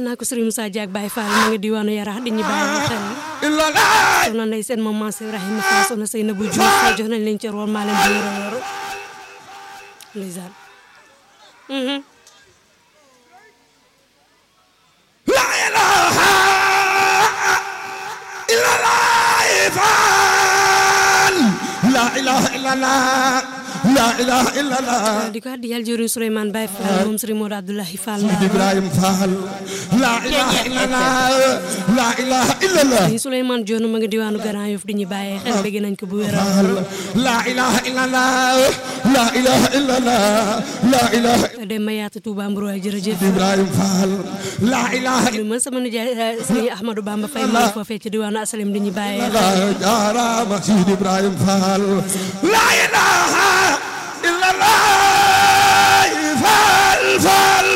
naa ko Serigne Moussa Diak Baye Fall ma nga diwaanu Yarax di ñu bàyyi xel illa la soxna Ndeye Sène maman Seydou Rahima Fall soxna Seynabou Diouf jox nañ leen ci rool maa leen di yor yor ndeysaan mhm la ilaha illa la ifan la ilaha illa la la ilaha illa la di ko addi yàlla jëriñ Souleymane Baye Fall moom Serigne Modou Abdoulahi Fall Ibrahim Fall la ilaha illa la la ilaha illa la Serigne Souleymane Dione ma nga diwaanu Grand Yoff di ñu bàyyi xel bëgg nañ ko bu wér la ilaha illa la la ilaha illa la la ilaha dem ma yaatu Touba Mbroy jërëjëf Ibrahim Fall la ilaha li man sama nijaay Serigne Ahmadou Bamba Faye ma foofee ci diwaanu Asalim di ñu bàyyi xel illa jarama Sidi Ibrahim Fall la ilaha illa la Fall Fall